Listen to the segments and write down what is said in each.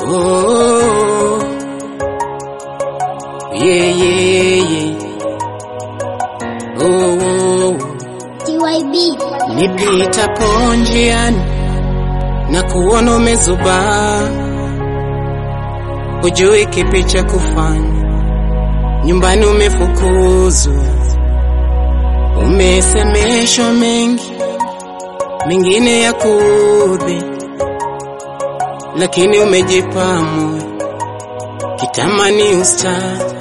Oh, yeah, yeah, yeah. Oh, oh, TYB. nipitapo njiani na kuona umezubaa, hujui kipi cha kufanya. Nyumbani umefukuzwa, umesemeshwa mengi, mengine ya kuudhi, lakini umejipa moyo kitamani usta,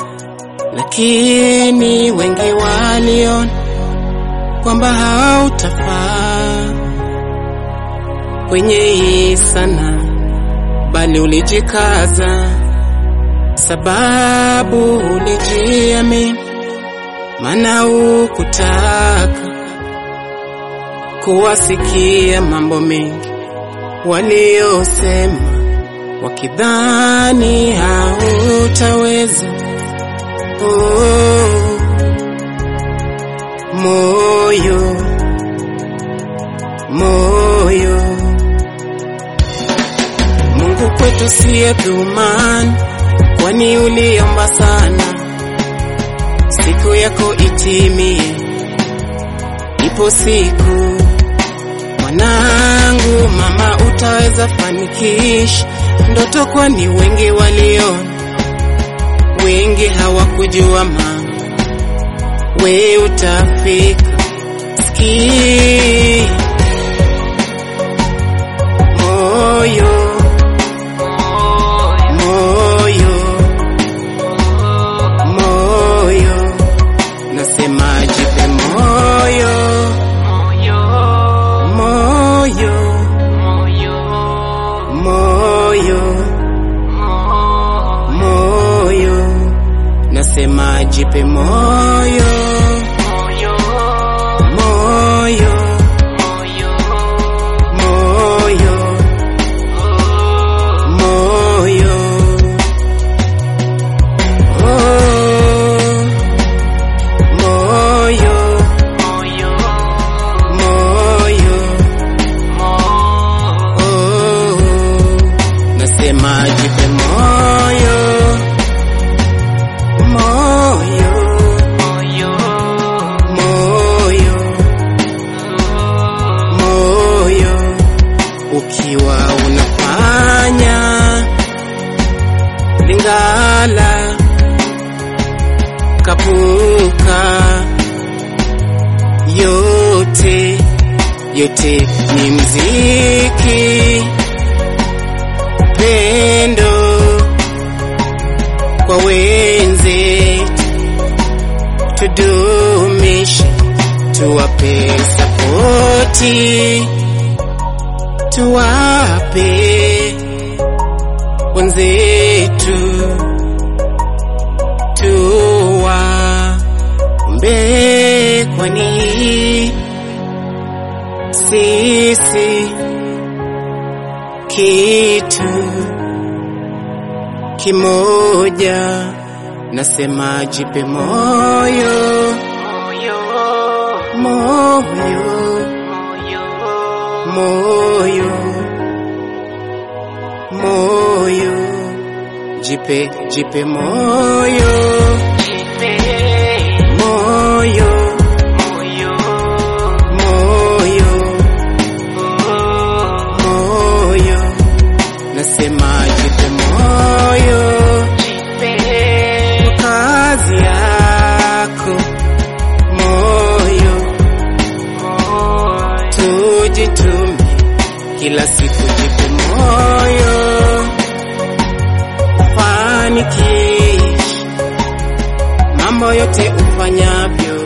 lakini wengi waliona kwamba hautafaa kwenye hii sana, bali ulijikaza, sababu ulijiamini, maana ukutaka kuwasikia mambo mengi waliosema, wakidhani hautaweza. Oh, moyo moyo Mungu kwetu siye dhumani, kwani uliomba sana, siku yako itimie. Ipo siku mwanangu, mama, utaweza fanikisha ndoto, kwani wengi waliona, wengi hawakujua mama, we utafika. Sikia moyo moyo moyo, nasema jipe moyo moyo moyo moyo, nasema jipe moyo moyo moyo moyo oh, moyo moyo oh, nasema jipe moyo moyo moyo moyo ukiwa unafanya lingala kapuka yote yote ni mziki pendo kwa wenzetu tudumishe tuwape sapoti tuwape wenzetu tuwaombe, kwani sisi kitu kimoja, nasema jipe moyo moyo moyo moyo jipe jipe moyo moyo moyo moyo nasema jipe moyo kwa kazi yako moyo tujitume kila siku jipe moyo fanikisha mambo yote ufanyavyo